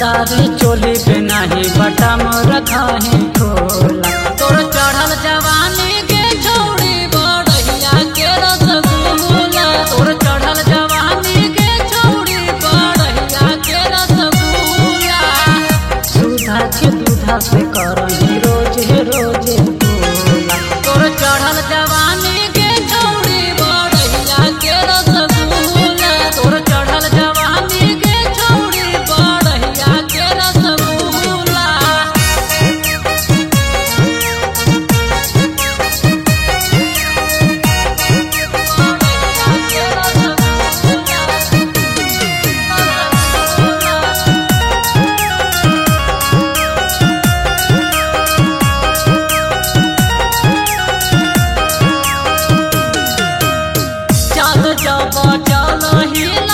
रंगदारी चोली पे नाही बटम रखाही खोला तोर चढ़ल जवानी के छोड़ी बड़हिया के रसगुल्ला तोर चढ़ल जवानी के छोड़ी बड़हिया के रसगुल्ला सुधा के दूधा से करही रोजे रोजे बोला तोर चढ़ल जवानी के छोड़ी बड़हिया के रसगुल्ला तोर चढ़ल जवानी के छोड़ी बड़हिया के रसगुल्ला चल जब चल हिला